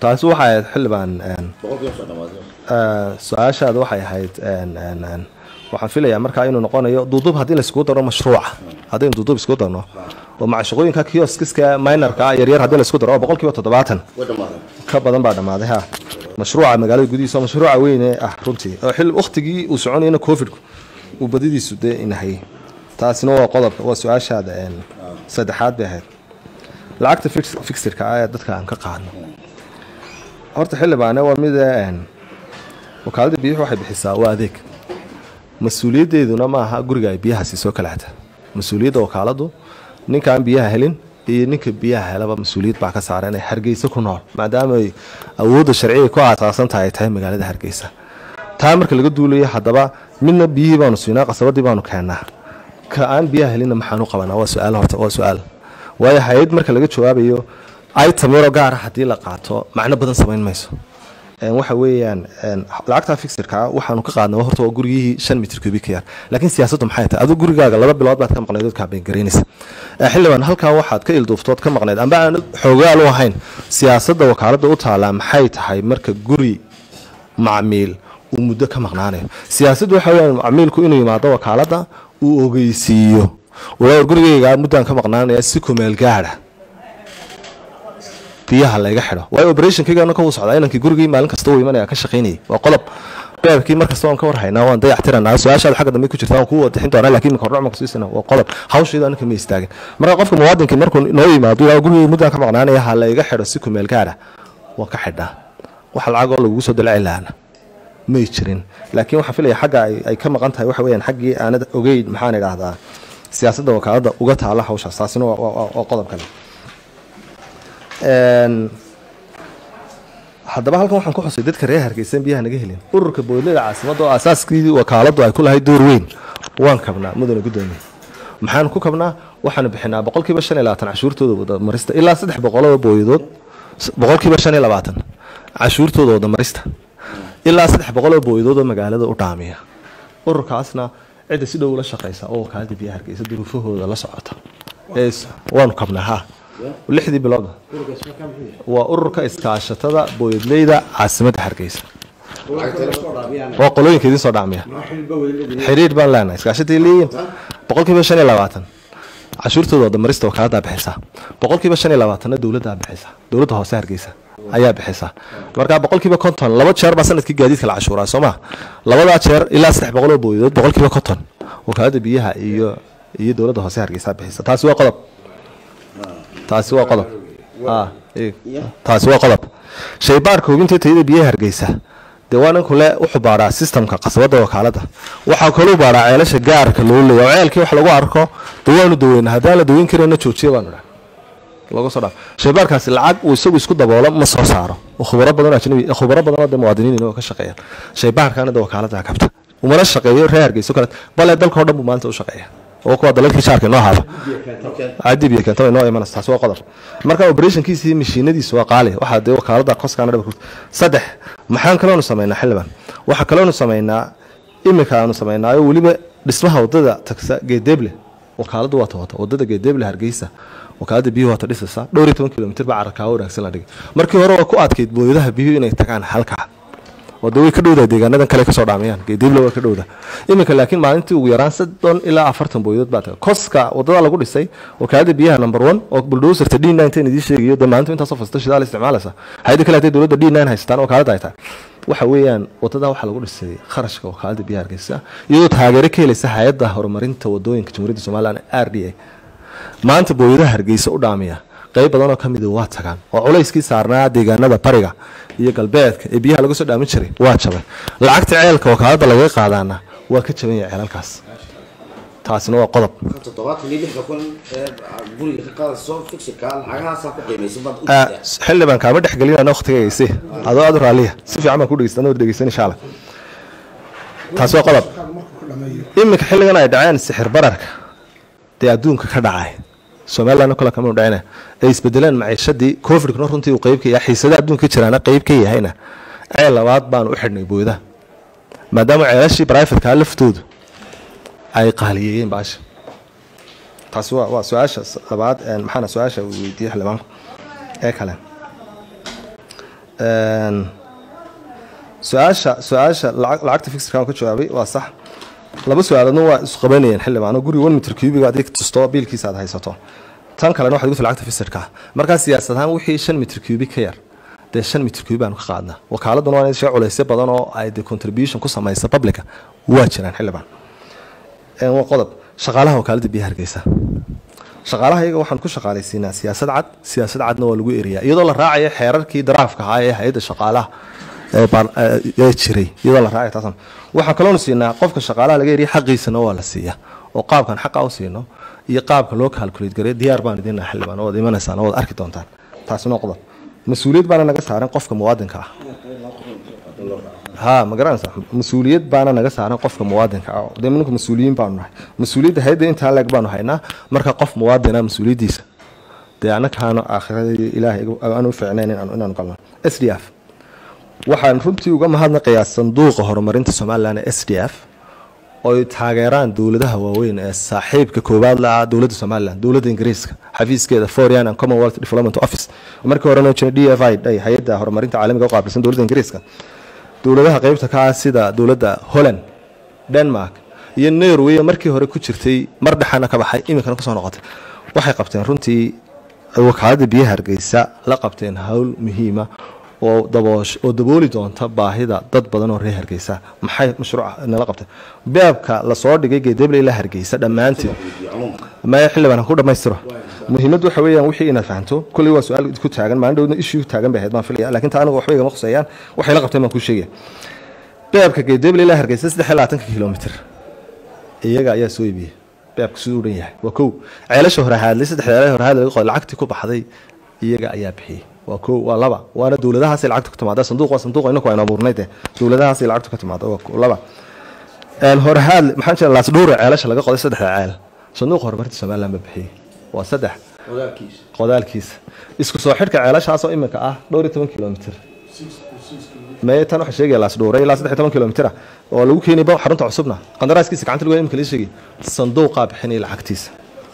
taasi waxay ahayd xildhibaan een, boqolkiiba soo dhamaatay Eh, su-aashaada waxay ahayd een, een, een, waxaan filayaa markaa inuu noqonayo duuduub haddii laiskugu daro mashruuca haddaynu duuduub isku darno oo macshaqooyinka kioskiska minorka yaryar haddii laisku daro oo boqolkiiba toddobaatan way dhamaatay ka badan baa dhammaaday ha mashruuca magaalada gudihiisa oo mashruuca weyne ah runtii oo xil wakhtigii uu soconayana covidku uu badidiisu dee inahayay taasina waa qodobka waa su-aashaada een, saddexaad bay ahayd lacagta fix- fixirka ah ee dadka aan ka qaadno horta xildhibaane waa mid een, wakaaladda biyuhu waxay bixisaa waa adeeg mas-uuliyaddeeduna ma aha guriga ay biyaha siisoo kala hata mas-uuliyadda wakaaladdu ninkaan biyaha helin iyo ninka biyaha helaba mas-uuliyad baa ka saaran ee hargeysa ku nool maadaama ay awoodda sharciga ku aasaasan tahay ay tahay magaalada hargeysa taa marka laga duulayo haddaba midna biyihii baanu siinaa qasabadii baanu keennaa ka aan biyaha helinna maxaanu qabanaa waa su-aal horta waa su-aal waayo hay-ad marka laga jawaabayo item yaroo gaara haddii la qaato macno badan samayn mayso Een, waxa weeyaan een, lacagta fixirka waxaanu ka qaadnay horta waa gurigihii shan mitir kubik yar laakiin siyaasaddu maxay tahay aduu gurigaaga laba bilood baad ka maqnayd ood kaabeyn garaynaysa Ee, xildhibaan halkaa waxaad ka ilduuftood ka maqnayd amba aan xoogaal u ahayn siyaasadda wakaaladda u taalaa maxay tahay marka guri macmiil uu muddo ka maqnaanayo siyaasaddu waxa weeyaan macmiilku inuu yimaado wakaaladda uu ogeysiiyo walaa gurigayga muddaan ka maqnaanaya si kumeel gaadha biyaha layga xidho waayo operationkaygana ka wuu socdaa inankii gurigii maalin kasta uu imanaya ka shaqaynayay waa qodob beebkii markasta waan ka warhaynaa waan dayactiranaa su-aashaada xagga dambe ku jirta waan kuu wadixin doonaa laakiin imika hordhac ma kusiisana waa qodob hawshayda anaka ma istaagin marka qofka muwaadinkii markuu noo yimaado ilaa gurigii muddaan ka maqnaanaya ha layga xidho si kumeel gaara waan ka xidhnaa wax lacagoo lagugu soo dalaci lahaana may jirin laakiin waxaan filaya xagga ay, ay ka maqan tahay waxa weeyaan xaggii aanad ogeyn maxaan idhaahdaa siyaasadda wakaaladda uga taala hawshaas taasina waa- waa waa qodob kale Een, haddaba halkan waxaan ku xusay dadka reer hargeysan biyaha naga helin ururka boodlada caasimadda oo aasaaskii wakaaladdu ay ku lahayd door weyn waan kabnaa mudane gudoomiye maxaan ku kabnaa waxaanu bixinaa boqolkiiba shan iyo labaatan cashuurtooda wadamarista ilaa saddex boqoloo booyadood s- boqolkiiba shan iyo labaatan cashuurtooda wadamarista ilaa saddex boqoloo booyadood oo magaalada u dhaamiya ururkaasna cidda si dhow ula shaqeysa oo wakaaladda biyaha hargeysa duruufahooda la socota ee is- waanu kabnaa ha lixdii bilooda waa ururka iskaashatada booyadleyda caasimadda hargeysa waa qolooyinka idiin soo dhacmiya xiriir baan leenahay iskaashatay leeyihin boqolkiiba shan iyo labaatan cashuurtooda wadamarista wakaaladdaa bixisaa boqolkiiba shan iyo labaatanna dowladdaa bixisa dowladda hoose hargeysa ayaa bixisa marka boqolkiiba konton laba jeer baa sanadkii gaadiidka la cashuuraa soo ma labadaa jeer ilaa saddex boqol oo booyadood boqolkiiba konton wakaaladda biyaha iyo iyo dowladda hoose hargeysa bixisa taasi waa qodob taasi waa qodob Ah, eeg. taasi waa qodob shaybaarka hubinta tayada biyaha hargeysa dee waa ninku le wuxuu baaraa sistamka qasabada wakaaladda waxaa kaluu baaraa ceelasha gaarka loo leeya oo ceelkii wax lagu arko dee waanu daweyna haddaan la daweyn karayna joojiya baanu dhaha lagu soo dhaaf shaybaarkaasi lacag uu isagu isku daboolo ma soo saaro oo khubaro badan oo ajnabi khubaro badan oo dee muwaadiniin oo ka shaqeeyaan shaybaarkaana dee wakaaladda kabta umana shaqeeyo reer hargeyso kale bale dalka oo dhan buu maalinta u shaqeeya oo kuwa dalalkii jaarka inoo haaba cadib iyo keento inoo imanaysa taasi waa qodob marka operationkiisa iyo mashiinadiisa waa qaali waxaa dee wakaalada koskaana dhaba saddex maxaan kaloonu samaynaa xildhibaan waxaa kaloonu samaynaa imika aanu samaynaayo weliba dhismaha wadada tagsa geedeeble wakaaladu waa tawata wadada geedeeble hargeysa wakaalada biyuhu waata dhisaysa dhowr iyo toban kilomitir baa cararkaa wanaagsan la dhigay markii hore waa ku adkayd booyadaha biyuhu inay tagaan halkaa wada way ka dhowdaa deegaanadan kale kasoo dhaamayaan geedible waa ka dhowda iminka laakiin maalintii ugu yaraan soddon ilaa afartan booyadood baa taga koska wadada lagu dhisay wakaalada biyaha number one oo buldowserta d nine ten idiin sheegayo dee maalintu intaasoo fasta shidaal isticmaalaysa hayada kale haday dowladda d nine haystaan wakaalada ay tahay waxa weeyaan wadada waxaa lagu dhisay kharashka wakaalada biyaha hargeysa iyadoo taageero ka helaysa hay-adda horumarinta wadooyinka jamhuuriyadda somaliland r d a maanta booyadaha hargeysa u dhaamiya qayb badanoo ka mida waa tagaan oo culayskii saarnaa deegaanada bariga iyo galbeedka ee biyaha laga soo dhaamin jiray waa jabay lacagta ceelka wakaalada lagaga qaadaana waa ka jaban yahay ceelalkaas taasina waa qodob toddobaatan iyo lixda kun ee guriga ka qaadayso fixirka lacagahaasaa ku qiimaysan baad u Ah, jirtaa xildhibaan kaama dhex gelinana waqtigaysi adoo aad u raaliya si fiican baan ku dhegeysta anoo dhegeysan insha allah taasi waa qodob markuu ku dhameeyo iminka xilligan ay dhaceen sixir bararka dee adduunka ka dhacay somaliland kale kama dhacina ay isbedeleen maciishadii covidkuna runtii uu qeyb ka yahay xiisadaha adduunka ka jiraana qeyb ka yahayna ceel labaad baanu u xidhnay booyadaha maadaama ceelashii brivatekaa laftoodu ay qaaliyeeyeen baasha taasi waa waa su-aasha s- labaad een, maxaana su-aasha uu weydiiyey xildhibaanku ee kale Een, su-aasha su-aasha lacag- lacagta fixirka aan ka jawaabay waa sax laba su-aaloodna waa isqabanayeen xildhibaan oo guriga one mitir cubiga adig tusto biilkiisa aad haysato tan kalena waxaad guta lacagta fixirka markaa siyaasad ahaan wixii shan mitir cubic ka yar dee shan mitir cubic baanu ka qaadnaa wakaaladuna waa in shee culaysyo badan oo ay de contribution ku samaysa publica waa jiraan xildhibaan Een, waa qodob shaqaalaha wakaaladda biyaha hargeysa shaqaalaha iyaga waxaan ku shaqaalaysiinaa siyaasad cad siyaasad cadna waa lagu eriyaa iyadoo la raacayo xeerarkii daraafka ahaa ee hay-adda shaqaalaha ee baar- ee ee jiray iyadoo la raacayo taasan waxaan kaloonu siinaa qofka shaqaalaha laga eriya xaqiisana waa la siiyaa oo qaabkan xaqa u siino iyo qaabka loo calculate gareeyo diyaar baan idinaa xildhibaan oo waad imanaysaan oo waad arki doontaan taasina waa qodob mas-uuliyad baana naga saaran qofka muwaadinka ah ha ma garanaysa mas-uuliyad baana naga saaran qofka muwaadinka ah dee mininku mas-uuliyiin baanu nahay mas-uuliyadda hayadda intaa leeg baanu haynaa marka qof muwaadina mas-uuliyaddiisa dee annakaanu aakhirada ilaahay aan u fiicnayn inaan- inaanu galno s d f waxaan runtii uga mahadnaqayaa sanduuqa horumarinta somalilan ee s d f oy taageeraan dowladaha waaweyn ee saaxiibka koowaad la ah dowladda somalilan dowladda ingiriiska xafiiskeeda foreign and commonwealth development office markii horena jiray d f i day hay-adda horumarinta caalamiga u qaabilsan dowladda ingiriiska dowladaha qeybta ka ah sida dowladda holland denmark iyo norway oo markii hore ku jirtay mar dhexana ka baxay iminkana kusoo noqotay waxay qabteen runtii wakaaladda biyaha hargeysa la qabteen howl muhiima oo daboosh oo dabooli doonta baahida dad badan oo reer hargeysa maxay mashruuc nala qabtay beebka lasoo dhigay geedeble ilaa hargeysa dhammaanteed maya xildhibaan ha ku dhammaystiro muhiimaddu waxa weeyaan wixii inaad fahanto kolley waa su-aal ku taagan maalin dhowdna ishii taagan bay ahayd baan filaya laakiin taa anigu waxba igama khuseeyaan waxay la qabteen baan kuu sheegaya beebka geedeble ilaa hargeysa saddex iyo labaatanka kilomitr iyaga ayaa soo iibiyey beebka siduu u dhan yahay waa kow ceelasha hore haadlay saddex ceelasha hore haadlay laga qoday lacagtii ku baxday iyaga ayaa bixiyey waa kow waa laba waana dowladahaasay lacagta ku timaada sanduuq waa sanduuq inaku aynu abuurnay dee dowladahaasay lacagta ku timaada waa kow laba een hore haadle maxaa jira laasdhuure ceelasha laga qoday saddexda ceel sanduuqa horumarinta somaliland ba bixiyey waa saddex qodaalkiisa isku soo xidhka ceelashaasoo iminka ah dhowr iyo toban kilomitr meye tan waxaa sheegaya laasdhuure ilaa saddex iyo toban kilomitr ah oo lagu keenay ba xarunta cusubna qandaraaskiisa gacanta lagu imika la sheegay sanduuqaa bixinaya lacagtiisa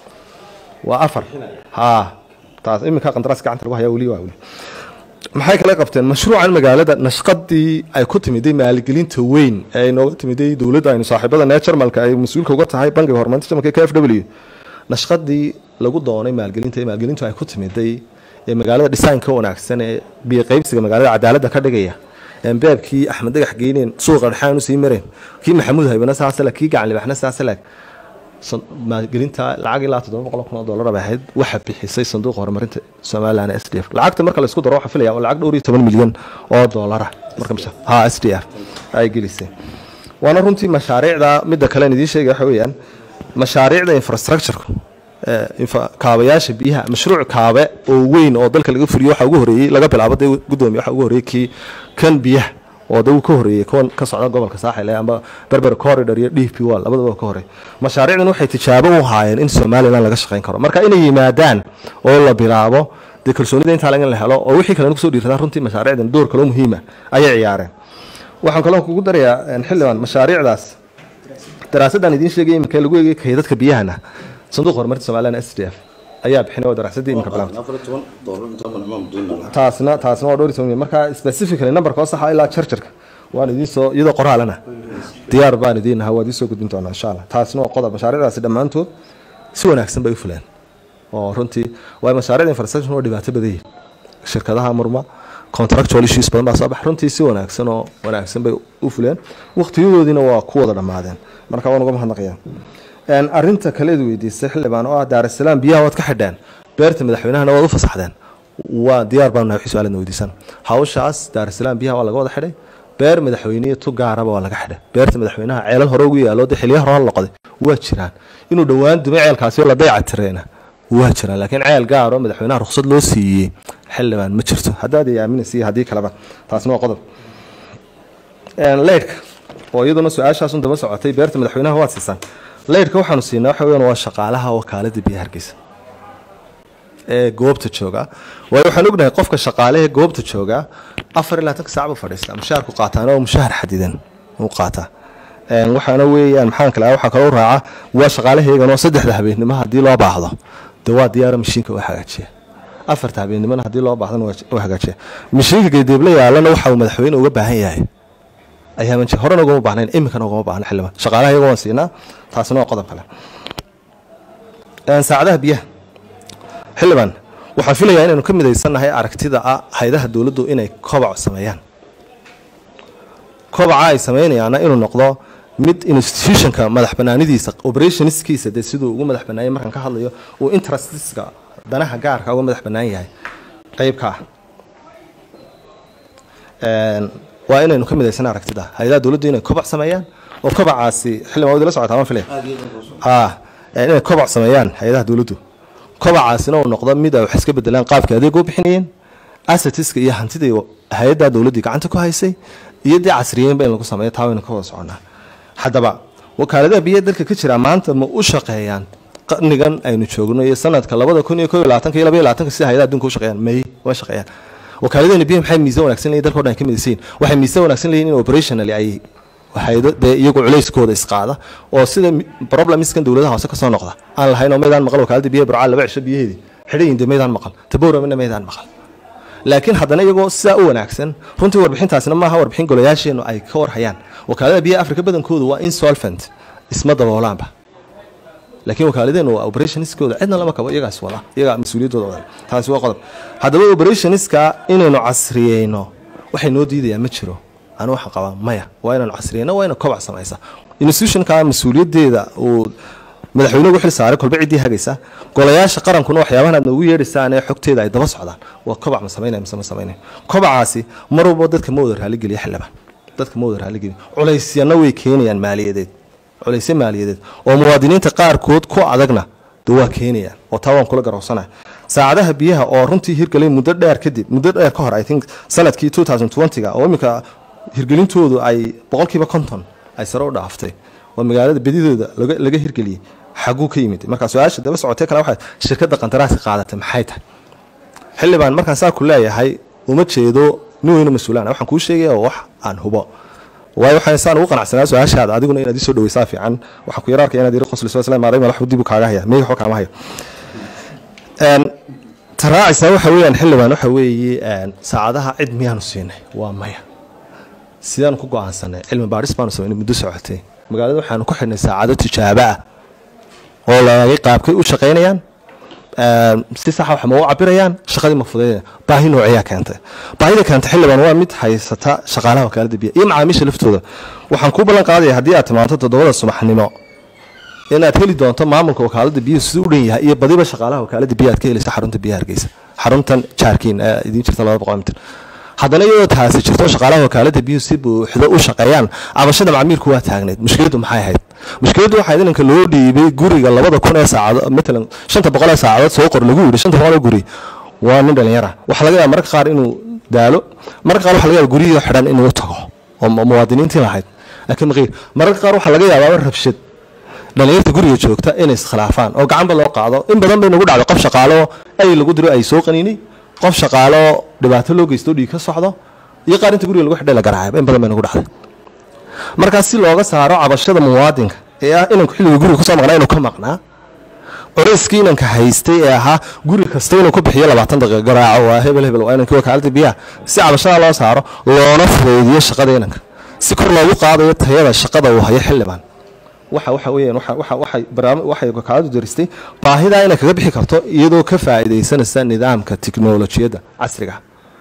waa afar haa taas iminka qandaraas gacanta lagu hayaa weli waa weli maxay kala qabteen mashruucan magaalada nashqadii ay ku timiday maalgelinta weyn ee ay nooga timiday dowladda aynu saaxiibada nee jarmalka ay mas-uulka uga tahay bangiga horumarinta jarmalka k f w nashqadii lagu doonay maalgelinta ee maalgelintu ay ku timiday ee magaalada dhisaanka wanaagsan ee biyo qaybsiga magaalada cadaaladda ka dhigaya een beebkii axmed dagax geyneen suuqa dhexaan usii mareen kii maxamuud haybana saasale kii gacan libaxna saasaleeg san- maalgelinta lacag ilaa toddoba boqol kun oo dollar bay ahayd waxaa bixisay sanduuqa horumarinta somaliland s d f lacagta marka laisku daro waxaa filaya oo lacag dhowr iyo toban milyan oo dollara marka masha ha s d f ay gelisay waana runtii mashaariicda midda kale aan idiin sheegaya waxa weeyaan mashaariicda infrastructureka ee, infa- kaabayaasha biyaha mashruuc kaabe oo weyn oo dalka laga fuliyo waxa ugu horeeyey laga bilaabo dee gudoomiye waxa ugu horeeyey kii kan biyaha oo dee uu ka horeeyey kuwan ka socda gobolka saaxil ee amba berber corridor iyo d p wall labadaba ka horey mashaariicdan waxay tijaabo u haayeen in somaliland laga shaqayn karo marka inay yimaadaan oo la bilaabo dee kalsoonida intaa laga la helo oo wixii kalena kusoo dhiirradaan runtii mashaariicdan door kaloo muhiima ayay ciyaareen waxaan kaloo kugu darayaa een, xildhibaan mashaariicdaas daraasaddan idiin sheegay imika lagu eegay kaydadka biyahana sanduuq horumarinta somaliland s d f ayaa bixinay oo daraasadii imika bilaabtay afar iyo toban doolar inta badan imaam diin taasna taasna waa dhowr iyo toban milyan. marka specifically numberka oo saxa ilaa chargerka waan idiin soo iyadoo qoraalana diyaar baan idiin ahaa waa idiin soo gudbin doonaa insha allah taasna waa qodob mashaariicdaasi dhammaantood si wanaagsan bay u fuleen oo runtii waa mashaariicda infrastructure waa dhibaato badan yihiin shirkadaha murma contractual issues badan baa soo bax runtii si wanaagsan oo wanaagsan bay u fuleen waqtiyadoodiina waa ku wada dhammaadeen marka waan uga mahadnaqayaa Een, arrinta kaleed weydiisay xildhibaan oo ah daarasalaam biyaha waad ka xidheen beerta madaxweynahana waad u fasaxdeen waa diyaar baan nahay su-aaladna weydiisan hawshaas daarasalaam biyaha waa laga wada xidhay beer madaxweyne tu gaaraba waa laga xidhay beerta madaxweynaha ceelal hore ugu yaalo dee xiliya hore loqday waa jiraan inuu dhowaan dumay ceelkaasi oo la dayca tireena waa jiraan laakiin ceel gaar oo madaxweynaha ruqsad loo siiyey xildhibaan ma jirto haddaad ay aaminaysa haddii kaleba taasna waa qodob Een, leydhka oo iyaduna su-aashaasun daba socotay beerta madaxweynaha waad siisaan leydhka waxaanu siinaa waxa weeyaan waa shaqaalaha wakaalada biyaha hargeysa ee goobta jooga waayo waxaan ognahay qofka shaqaalehe goobta jooga afar ilaa tanka saac buu fadhiistaa mushaharku qaataana oo mushahar xadidan uu qaataa Een, waxaana weeyaan maxaan kale waxaa kaloo raaca waa shaqaalaheegan oo saddexda habeennimo haddii loo baahdo dee waa diyaara mashiinka u hagaajiya afarta habeennimona haddii loo baahdana waa hagaajiya mishiinka geedeebla yaalana waxa uu madaxweyne uga baahan yahay ayaaman jir horena ugama baahnayn iminkana ugama baahna xildhibaan shaqaalaha iyaga waan siinaa taasina waa qodob kale saacadaha biyaha xildhibaan waxaan filayaa inaynu ka midaysannahay aragtida ah haydaha dowladdu inay kobac sameeyaan kobaca ay sameynayaana inuu noqdo mid institutionka madax banaanidiisa operationskiisa dee siduu ugu madax banaanyay markaan ka hadlayo uu interestiska danaha gaarka uga madax bannaan yahay qeybka ah waa inaynu ka midaysan aragtida hay-adaha dowladdu inay kobac sameeyaan oo kobacaasi xildhibaan wadi la socotaa ma filaya inay kobac sameeyaan hay-adaha dowladdu kobacaasina uu noqdo mid ay wax iska bedelaan qaabka adeega u bixinayeen assetiska iyo hantidii hay-adda dowladdii gacanta ku haysay iyo dee casriyeynba in lagu sameeyo taa waynu ka wada soconaa haddaba wakaaladaha biyaha dalka ka jira maanta ma u shaqeeyaan qarnigan aynu joogno iyo sanadka labada kun iyo ko iyo labaatanka iyo laba iyo labaatanka sida hay-adaha adduunka u shaqeeyaan may waa shaqeeyaan wakaaladahani biyaha maxay miisaan wanaagsan leeyihin dalka o dhan ay ka midaysan yihin waxay miisaan wanaagsan leeyihin in operationally ay haydo dee iyagu culayskooda isqaada oo sida problemskan dowladaha hoose kasoo noqda aan lahayn oo maydaan maqal wakaalada biyaha burcaa laba cisho biyaheedii xidhayin dee maydaan maqal taboramina maydaan maqal laakiin haddana iyagoo sidaa u wanaagsan runtii warbixintaasina maaha warbixin golayaasheennu ay ka warhayaan wakaalada biyaha afrika badankoodu waa insolvent isma daboolaanba laakiin wakaaladeennu waa operationskooda cidna lama kabo iyagaas wada iyagaa mas-uuliyaddooda wada taasi waa qodob haddaba operationska inaynu casriyeyno waxay noo diidayaa ma jiro anu waxaan qabaa maya waa inaynu casriyeyno waa ina kobac samaysa institutionka mas-uuliyaddeeda uu madaxweyne ugu xil saaray kolba ciddii hagaysa golayaasha qarankuna waxyaabahan aad noogu yeedhaysaan ee xogteeda ay daba socdaan waa kobac ma samaynaya mise ma samaynaya kobacaasi mar walba dadka ma wada raaligeliya xildhibaan dadka ma wada raaligeliya culaysyana way keenayaan maaliyadeed culaysyo maaliyadeed oo muwaadiniinta qaarkood ku adagna de waa keenayaan oo taa waan kula garowsanaya saacadaha biyaha oo runtii hirgelay muddo dheer kadib muddo dheer ka hor i think sanadkii two thousand twenty-ga oo iminka hirgelintoodu ay boqolkiiba konton ay sare u dhaaftay oo magaalada bedidooda laga hirgeliyey xaguu ka yimid markaa su-aasha daba socotee kale waxay shirkadda qandaraaska qaadatay maxay tahay xildhibaan markaan saa ku leeyahay uma jeedo nin weyno mas-uulaan waxaan kuu sheegaya oo wax aan hubo waayo waxaan saan ugu qanacsanaa su-aashaada adiguna inaad isoo dhaweysaa fiican waxaan ku yara arkaya inaad yiri qosliso isla maaray madax dib u kaaga haya meega waxba kaama hayo taraacisa waxa weeyaan xildhibaan waxa weeye saacadaha cid miyaanu siinay waa maya sidaan ku go-aansanay cilmi baadhis baanu samaynay muddo socotay magaalada waxaanu ku xidhnay saacado tijaabo ah oo laagay qaabkay u shaqaynayaan si saxa wax ma u cabirayaan shaqadii ma fudaynayaan baahi noociyaa keentay baahida keentay xildhibaan waa mid haysata shaqaalaha wakaalada biya iyo macaamiisha laftooda waxaan kuu ballan qaadaya haddii aad timaanto toddobada subaxnimo inaad heli doonto maamulka wakaalada biyuhu siduu u dhan yahay iyo badiba shaqaalaha wakaalada biya aad ka helaysa xarunta biyaha hargeysa xaruntan jaarkiin ee idiin jirta laba boqol mitir haddana iyadoo taasi jirto shaqaalaha wakaalada biyuhu si buuxdo u shaqeeyaan cabashada macmiilku waa taagneyd mushkiladdu maxay ahayd mushkiladdu waxaa inanka loo dhiibay guriga labada kun ee saacado matalan shanta boqol ee saacadood soo qor lagu yidhi shanta boqol ee guri waa nin dhalinyara waxaa laga yaaba marka qaar inuu daalo marka qaar waxa laga yaaba guriyii xidhan inuu u tago oo muwaadiniintii lahayd laakiin maqiir mararka qaar waxaa laga yaabaa rabshad dhalinyarta guriga joogta inay iskhilaafaan oo gacanba loo qaado in badan bay nagu dhacday qof shaqaalo ay lagu diro ay soo qaniinay qof shaqaalo dhibaato loo geysto dhiig ka socdo iyo qaar inta guriga lagu xidhay la garaacayba in badan bay nagu dhacday markaas si looga saaro cabashada muwaadinka ee ah inanku xilliga guriga kusoo maqnaa inuu ka maqnaa coreyskii inanka haystay ee ahaa guri kasta inuu ku bixiyo labaatan daqiiqa garaaco waa hebel hebel waa inankii wakaalada biyaha si cabashada loo saaro loona fudaydiyo shaqada inanka si kor loogu qaadayo tayada shaqada uu hayo xildhibaan waxa waxa weeyaan waxa waxa waxay barnaamij waxay wakaaladu daristay baahidaa inay kaga bixi karto iyadoo ka faa'iidaysanaysa nidaamka tiknolojiyadda casriga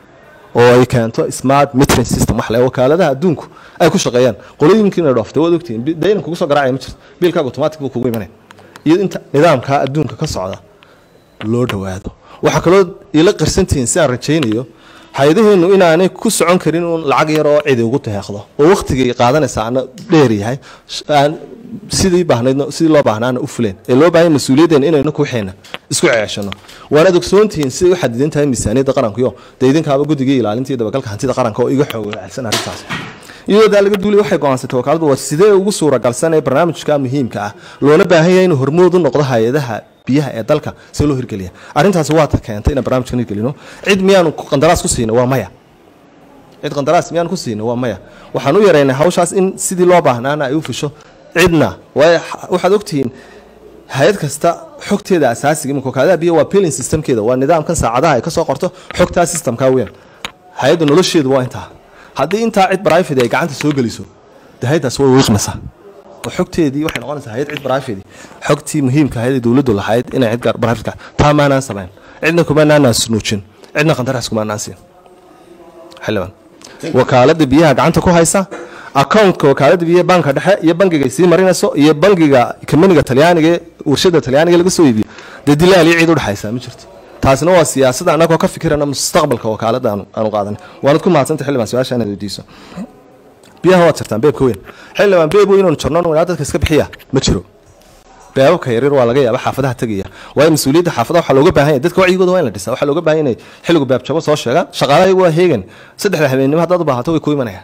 oo ay keento smart metering system wax le wakaaladaha adduunku ay ku shaqeeyaan qolooyinkiina dhooftay waad ogtihiin daynan kugu soo garaacaya ma jirto biilkaaga automatic buu kugu imanaya iyo inta nidaamka adduunka ka socda loo dhowaado waxaa kaloo ila qarsantihiin si aan rajaynayo hay-adaheennu inaanay ku socon karin uun lacag yar oo cidi ugu deeqdo oo wakhtigay qaadanaysa ana dheer yahay aan sidii baahnayd sidii loo baahnaana u fuleen ee loo baahanya mas-uuliyaddeena inaynu kuxeena isku ceeshano waanaad ogsoontihiin siday u xadidan tahay miisaaniyadda qarankuyo dee idinkaaba guddigii ilaalinta iyo dabagalka hantida qaranka oo iga xoogacsan arrintaas iyadoo daa laga duulay waxay go-aansatay wakaaladu waa sidee ugu suuragalsan ee barnaamijka muhiimka ah loona baahan yahay inuu hormood u noqdo hay-adaha biyaha ee dalka si loo hirgeliya arrintaasi waa ta keentay inaan barnaamijkan hirgelino cid miyaanu qandaraas ku siina waa maya cid qandaraas miyaan ku siina waa maya waxaan u yaraynay hawshaas in sidii loo baahnaana ay u fusho cidna waayo waxaad ogtihiin hay-ad kasta xogteeda asaasiga imika wakaaladaha biyo waa billing systemkeeda waa nidaamkan saacadaha ay kasoo qorto xogtaa systemka weyn hay-adda nolosheedu waa intaa haddii intaa cid private ay gacanta soo geliso de hay-addaas way wiiqmaysaa oo xogteedii waxay noqonaysaa hay-ad cid private xogtii muhiimka ahayd ee dowladdu lahayd inay cid gaar private taa maanaan samayn cidna kumaanaan snuujin cidna qandaraas kumaanaan siin xildhibaan wakaalada biyaha gacanta ku haysa accountka wakaalada biyaha banka dhexe iyo bangiga ay sii marinayso iyo bangiga kamaniga talyaaniga ee warshada talyaaniga laga soo iibiyo dee dilaal iyo cid udhexaysa ma jirto taasina waa siyaasada anagoo ka fikirana mustaqbalka wakaalada aanu aanu qaadanay waanad ku mahadsanta xildhibaan su-aasha inaad weydiiso biyaha waad jartaan beebka weyn xildhibaan beeb weyn oonu jarno wnaa dadka iska bixiya ma jiro beebabka yaryar waa laga yaaba xaafadaha tegaya waayo mas-uuliyadda xaafadaha waxaa looga baahan yahay dadka wacyigooda waa in la dhisaa waxaa looga baahan yahay inay xilligu beebjabo soo sheegaan shaqaalaha iyagu waa heegan saddexda habeennimo haddaad u baahato way ku imanayaan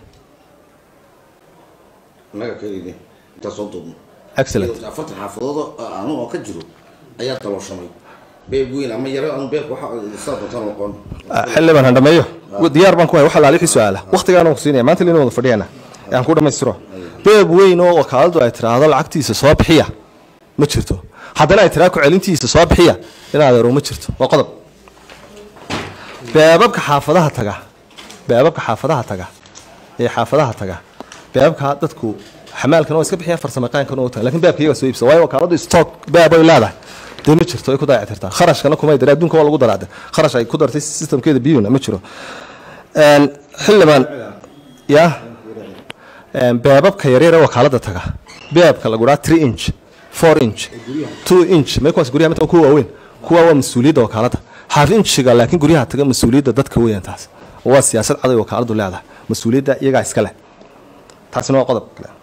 annaga keliya intaa soo duubno excellent afartan xaafadood anu oo ka jiro ayaa dalooshamay beeb weyn ama yaro aan beeb waxa saa doontaan aqoon xildhibaan han dhameeyo diyaar baan ku hay waxa laalixii su-aala waqtigaan ku siinaya maanta lina wada fadhiyana aan ku dhammaystiro beeb weyn oo wakaaladu ay tiraahdo lacagtiisa soo bixiya ma jirto haddana ay tiraa ku celintiisa soo bixiya in adeero ma jirto waa qodob beebabka xaafadaha taga beebabka xaafadaha taga ee xaafadaha taga beebabka dadku xamaalkan waa iska bixiyaan farsamayaqaankan oo taga lakin beebka iyaga soo iibsa waayo wakaaladu stock beeb ay leedahay dee ma jirto ay ku dayactirtaa kharashkana kumay dare adduunka waa lagu daraade kharash ay ku dartay systemkeeda biyuna ma jiro xildhibaan ya beebabka yaryar ee wakaalada taga beebka lagu dhaha three inch four inch two inch may kuwaas guryaha mid kuwa waaweyn kuwa waa mas-uuliyadda wakaalada half inchiga laakiin guryaha taga mas-uuliyadda dadka weeyaan taas waa siyaasad caday wakaaladu leedahay mas-uuliyadda iyagaa iska leh taasina waa qodob kale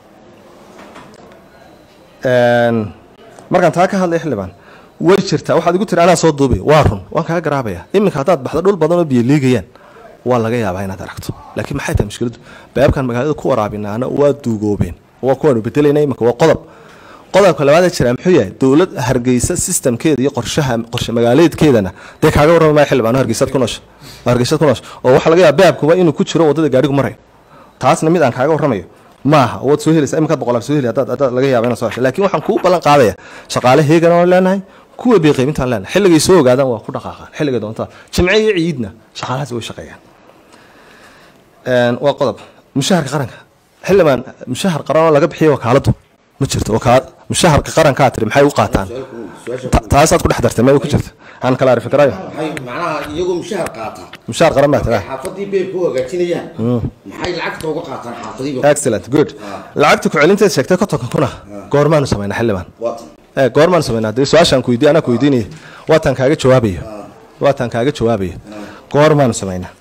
markaan taa ka hadlay xildhibaan way jirtaa waxaad igu tiri anaa soo duubay waa run waan kaga garaabaya iminka haddaad baxdo dhul badan oo biyo liigayaan waa laga yaabaa inaad aragto laakiin maxay tahay mushkiladdu beebkan magaalada ku waraabinaana waa duugoobeen waa kuwaanu bedelayna iminka waa qodob qodobka labaad ee jira muxuu yahay dowlad hargeysa systemkeeda iyo qorshaha qorshe magaaleedkeedana dee kaaga warrami maayo xildhibaan hargeysaad ku noosha hargeysaad ku noosha oo waxaa laga yaaba beebkuba inuu ku jiro waddada gaadhigu maray taasna mid aan kaaga warramayo maaha waad soo helaysa iminkaad boqolaal soo heli haddaad haddaad laga yaaba inaad soo hesho laakiin waxaan kuu ballan qaadaya shaqaale heegan aan leenahay kuwa biiqaybintaan leenahay xilligay soo ogaadaan waa ku dhaqaaqaan xilligay doontaan jimce iyo ciidna shaqaalahaas way shaqeeyaan waa qodob mushaharka qaranka xildhibaan mushahar qaran oo laga bixiyo wakaaladu ma jirto wakaal mushaharka qarankaa tiri maxay u qaataan taasaad ku dhex dartay may ku jirta aan kala arifi karayo maxay macnaha iyagoo mushahar qaata mushahar qaran baa tiraa xaafadii beebka u hagaajinayaan maxay lacagta uga qaataan xaafadiiba excellent good lacagta ku celinteed sheegtay kontonka kuna goormaanu samaynaa xildhibaan waatan ee goormaan samaynaa dee su-aashaan ku weydiiy anaa ku weydiinaya waataan kaaga jawaabayo waataan kaaga jawaabayo goormaanu samaynaa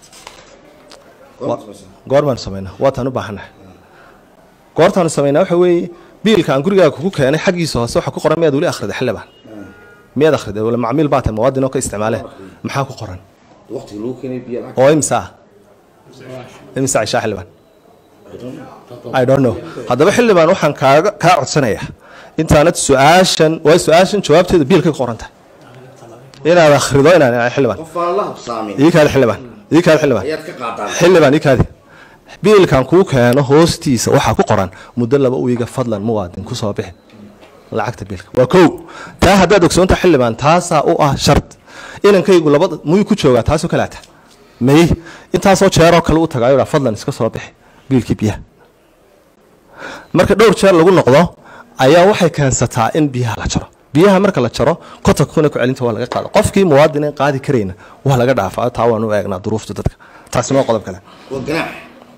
goormaanu samaynaa waataan u baahannahay goortaanu samaynaa waxa weeye biilka aan gurigaaga kugu keenay xaggiisa hoose waxa ku qoran miyaad weli akhriday xildhibaan miyaad akhriday wala macmiil baa tahay muwaadin oo ka isticmaalee maxaa ku qoran waqtiga lagu keenay biyo lacag oo imisa ah imisa cishaa xildhibaan I don't know haddaba xildhibaan waxaan kaaga kaa codsanayaa intaanad su-aashan waa su-aashan jawaabteeda biilkay ku qoran tahay inaad akhrido inaan xildhibaan qof aan la habsaamin ii kaadi xildhibaan ii kaadi xildhibaan ayaad ka qaadaan xildhibaan ii kaadi biilkan kuu keeno hoostiisa waxaa ku qoran muddo laba wiiga fadlan muwaadin ku soo bixi lacagta biilka waa kow taa haddaad ogsoonta xildhibaan taasaa u ah shart inankaygu labada muyuu ku joogaa taasoo kalaata may intaasoo jeeroo kale u tagaayo dhaa fadlan iska soo bixi biilkii biyaha marka dhowr jeer lagu noqdo ayaa waxay keensataa in biyaha la jaro biyaha marka la jaro kontonka kuna ku celinta waa laga qaada qofkii muwaadin aan qaadi karayna waa laga dhaafaa taa waan u eegnaa duruufta dadka taasina waa qodob kale waa ganaax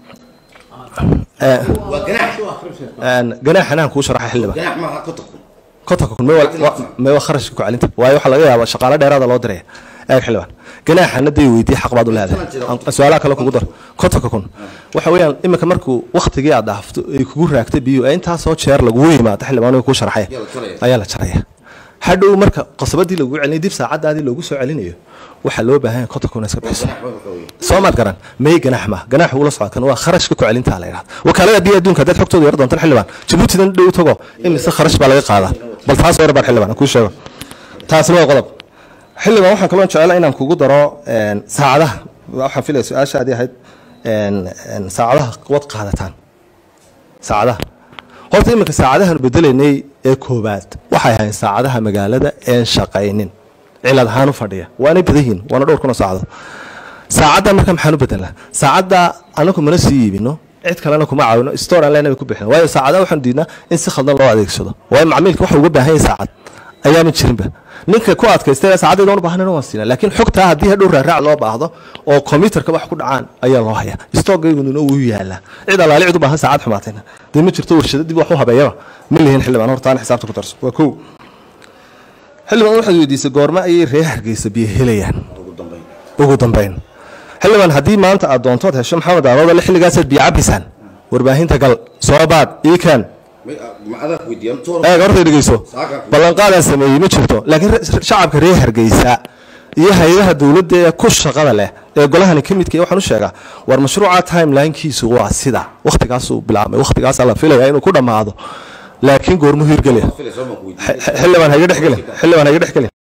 Eh, waa ganaax een, ganaaxan aan kuu sharaxa xildhibaan ganaax maaha kontonku kontonka kun mewa kharashka ku celinta waayo waxaa laga yaabaa shaqaale dheeraada loo diraya eeg xildhibaan ganaaxana day weydiye xaq baad u leedahay Aan- su-aalaha kale kugu dar kontonka kun waxa weeyaan iminka markuu waktigii aad dhaafto ay kugu raagtay biyo ee intaasoo jeer lagugu yimaado xildhibaan way kuu sharaxaya Ayaa la jaraya. ayaa la jaraya hadhow marka qasabadii lagu celinay dib saacadaadii loogu soo celinayo waxaa loo baahan yahay konton kun iska bixiso ganaax baa waxa weeye soo maad garan may ganaax ma ganaax ula socodkan waa kharashka ku celintaa la yidhahda wakaalada biyo adduunka haddaad xogtooda yar doontan xildhibaan jabuutidan dhow tago imise kharash baa laga qaadaa bal taas war baan xildhibaan aan kuu sheego taasna waa qodob xildhibaan waxaan kaloo jecela inaan kugu daro een, saacadaha waxaan filaya su-aashaadii ahayd een, een, saacadaha wad qaadataan saacadaha horta iminka saacadahan bedelaynay ee koobaad wax waxay ahayn saacadaha magaalada een shaqaynin cilad ahaan u fadhiya waanay badan yihiin waana dhowr kun oo saacadood saacadda marka maxaan u bedelnaa saacadda anagu mana sii iibino cid kalena kuma caawino store aan leenahay ku bixin waayo saacadaha waxaan diidnaa in si khaldan loo adeegsado waayo macmiilka waxa uga baahan yahay saacad ayaama jirinba ninka ku adkaystay saacaddeeda u baahan waan siinaa laakiin xogtaa haddii hadhow raaraac loo baahdo oo kombiyuutarka wax ku dhacaan ayaa loo hayaa stoogaygununa wuu yaalaa cid alaali cid u baahan saacad xumaatayna dee ma jirto warshado dib wax u habeeyaba ma lihin xildhibaan hortaana xisaabta ku darso waa kow xildhibaan waxaad weydiisay goorma ayay reer hargeysa biyo helayaan ugu dambeyn xildhibaan haddii maanta aad doontood hesho maxamed aaroodale xilligaasaad biyo cabaysaan warbaahinta gal soo baad iikaan eeg horta dhegeyso ballanqaadaan sameeyey ma jirto laakiin shacabka reer hargeysa iyo hay-adaha dowladda ee ku shaqada leh ee golahani ka midka waxaan u sheegaa war mashruuca timelinekiisu waa sida wakhtigaasuu bilaabmay wakhtigaasaa la filaya inuu ku dhammaado laakiin goormu hirgelaya xildhibaan hayga dhexgelin xildhibaan hayga dhexgelin